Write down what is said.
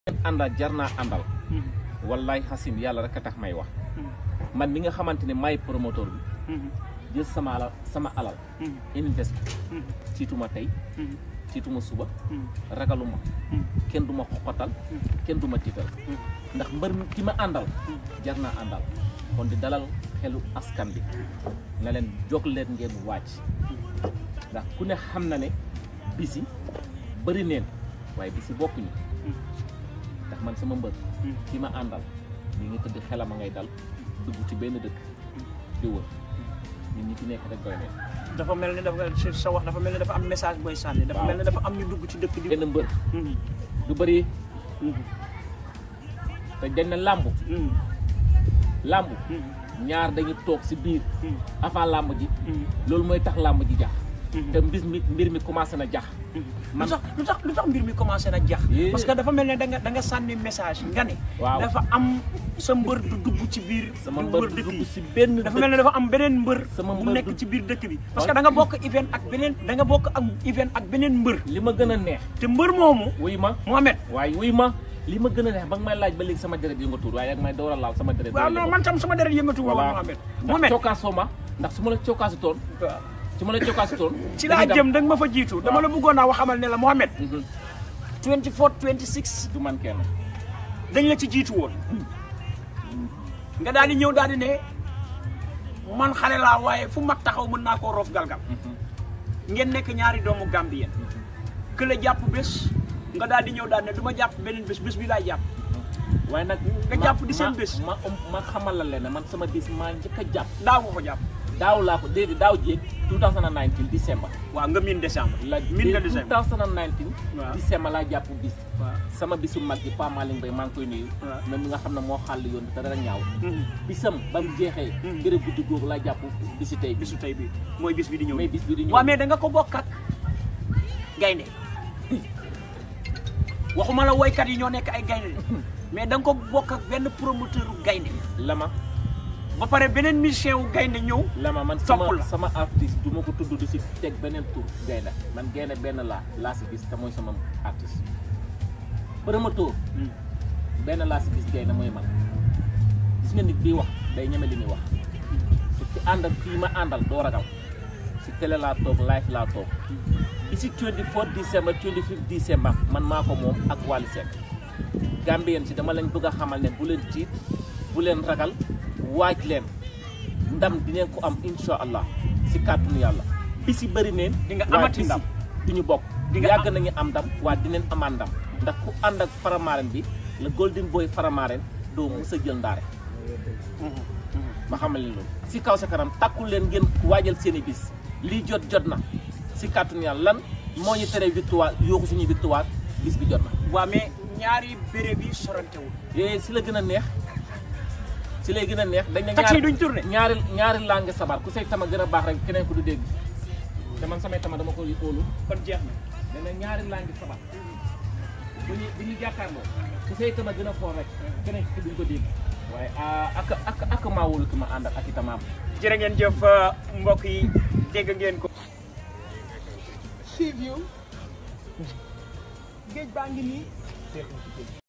àndal jar naa àndal wallaay xasin yàlla rek a tax may wax man mi nga xamante ne maay promoteur bi jël sama alal sama alal invest ciituma tey ciituma suba ragaluma kenn du ma xoxotal kenn du ma tiital ndax mbër mi ki ma àndal jar naa àndal kon di dalal xelu askan bi na leen jóg leen ngeen wàcc ndax ku ne xam na ne bisi bëri neen waaye bisi bokkuñu ndax man sama mbër ki ma àndal mi ngi tëdd xelam a ngay dal dugg ci benn dëkk di wër nit ñi fi nekk rek doy neen dafa mel ni dafa sa wax dafa mel ni dafa am message booy sànni dafa mel ni dafa am ñu dugg ci dëkk di benn mbër du bëri te dañ na làmb làmb ñaar dañu toog si biir avant làmb ji loolu mooy tax làmb ji jax te mbir mi mbir mi commencé na jax lu tax lu tax lu tax mbir mi commencé na jax Yee. parce que dafa mel ne da nga da nga sànni message nga ne Waaw. dafa am sa mbër du dugg ci biir sama du mbër wër du dëkk dugg yi si benn dafa mel ne dafa am beneen mbër Sama bu mbër nekk du- ci biir dëkk bi parce que da nga bokk event ak beneen da nga bokk ak event ak beneen mbër li ma gën a neex te mbër moomu wuy ma Mohamed waaye wuy ma li ma gën a neex ba nga may laaj ba léegi sama deret yi nga tuur waaye ak may door a laal sama deret waaw non man tam sama deret yëngatu woon voilà Mohamed ndax Mohamed cokkaasoo ma ndax su ma la cokkaasi toon su ma la cokkaasi toon ci laa jëm da nga ma fa jiitu dama la bëggoon naa wax xamal ne la Mohamed Mhm. 24 26 du man kenn dañ la ci jiitu woon nga daal di ñëw daal di ne man xale laa waaye fu mag taxaw mën naa koo roof galgal ngeen nekk ñaari doomu Gambien que la jàpp bés nga daal di ñëw daal ne du ma jàpp beneen bés bés bi laay jàpp waaye nag Nga ma- jàpp di seen ma- bés. ma ma xamal la leen ne man sama bis maa njëkk a jàpp daaw nga ko jàpp daaw laa ko déedéet daaw jéeg 2019 décembre waaw nga miin décembre la miin nga décembre 2019 Waaw. décembre laa jàpp bis waaw sama bisu mag ji Pa Malick Mbaye maa ngi koy nuyu Waaw. même mi nga xam ne moo xàll yoon bi te dara ñaaw Mhm. bisam ba mu jeexee Mhm. gërë guddi googu laa jàpp bisi tey bi bisu tey bi mooy bis bi di ñëw mais bis bi di ñëw waaw mais da nga ko bokk ak gaynde waxuma la woykat yi ñoo nekk ay gaynde de mais da nga ko bokk ak benn promoteur u gaynde lama ba pare beneen musicien wu gaynde ñëw lama man Topp sama la. sama artiste du ma ko tudd du si teg beneen tur gaynde man gaynde benn laa laa si gis te mooy sama artiste promoteur benn laa si gis gaynde mooy man gis nga nit bii wax day ñeme li muy wax te ci àndal kii ma àndal doo ragal si télé laa toog live laa toog bi si 24 décembre 25 décembre man maa ko moom ak Wally Seck Gambien si dama leen bëgg a xamal ne bu leen tiit bu leen ragal waaj leen ndam dinañ ko am insha allah si kàttanu yàlla bi si bëri neen Di nga waaye amati bisi ndam. du ñu bokk Di nga yàgg am- nañu am ndam waa dinañ amaat ndam ndax ku ànd ak faramaren bi le golden boy faramaren doo mës a jël ndaare ma xamal leen loolu si kaw sa kanam takku leen ngeen waajal seen i bis lii jot jot na si kàttanu yàlla lan moo ñu tere victoire yooxu suñu victoire bis bi jot na waaw mais ñaari béréb yi sorantewul yooyu si la gën a neex si lay gën a neex dañ ne taxi yi ñaari duñ tourné ñaari ñaari langue sabar ku say tama gën a baax rek keneen ku du dégg te man samay tama dama ko óolu kon jeex na dañ ne ñaari langue sabar bu ñu bu ñu jàkkaarloo ku say tama gën a foor rek keneen ki duñ ko dégg waaye ah, ak ak ak maa wóolu ki ma ànd ak ak itamaam jërë ngeen jëf mbokk yi dégg ngeen ko Sea View géej baa ngi nii